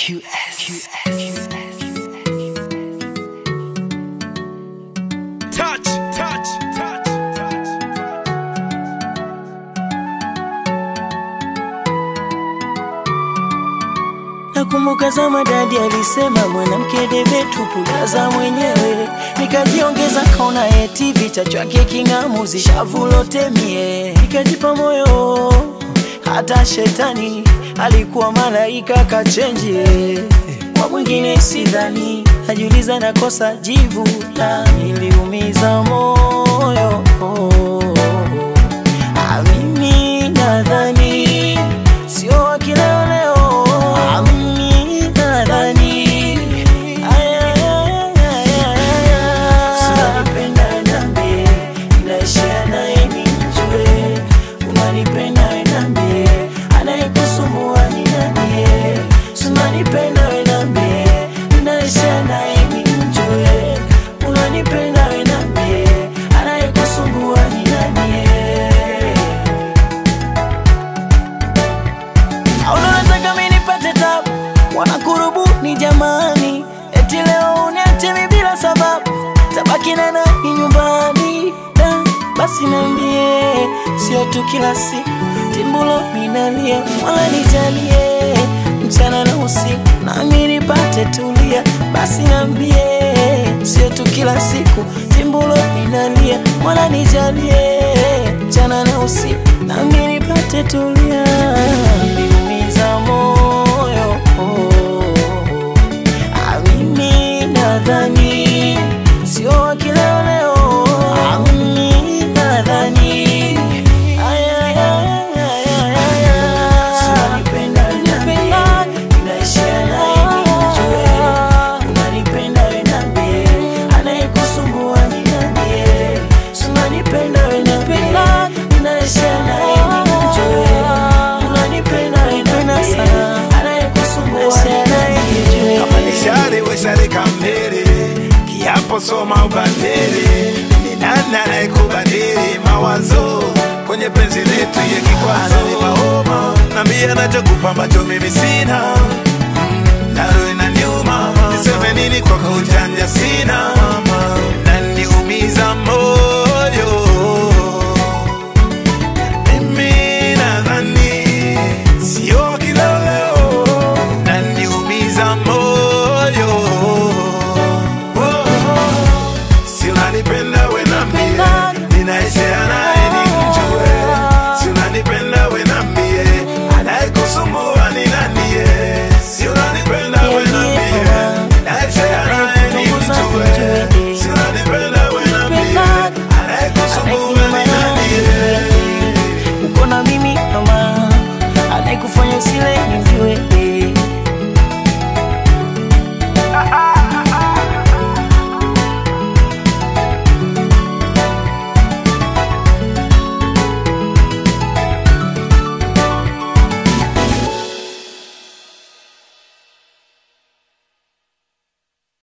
QS. Touch, touch, touch, touch. Nakumbuka zama dadi alisema mwanamke debe tupulaza mwenyewe, nikajiongeza kaona eti vita chwake king'amuzi shavu lote mie, nikajipa moyo hata shetani alikuwa malaika kachenji kwa mwingine sidhani, najiuliza nakosa jivu na niliumiza moyo Ah, mimi nadhani sio wa kileo leo. Ah, mimi nadhani Aya, aya, aya, aya. Unanipenda niambie, ninaishia naye nimjue. Unanipenda niambie, anayekusumbua ni nani? Unanipenda niambie, ninaishia naye nimjue. Unanipenda niambie, anayekusumbua ni nani? au unataka mimi nipate tabu? Wanakurubu ni jamani, eti leo uniache mimi bila sababu, tabaki na nani nyumbani? Da, basi niambie, sio tu kila siku timbulo minalia, wala nijalie mchana na usiku, nami nipate tulia. Basi niambie, sio tu kila siku timbulo minalia, wala nijalie mchana na usiku, nami nipate tulia. Niliumiza moyo Ah, mimi nadhani sio wa kileo leo. Ah, mimi nadhani Aya, aya, aya, aya, aya. Unanipenda, unanipenda, ninaishia naye nimjue. Unanipenda, unaniambie, anayekusumbua ni nani? Unanipenda, unanipenda, ninaishia naye nimjue. Unanipenda, unaniambie, anayekusumbua ni nani? Kama ni shari we shari kamili, kiapo soma ubadili. Ni nani anayekubadili mawazo kwenye penzi letu ya kikwazo? Ni mahoma nambia nachokupa ambacho mimi sina, nalo inaniuma. Niseme nini kwako ujanja sina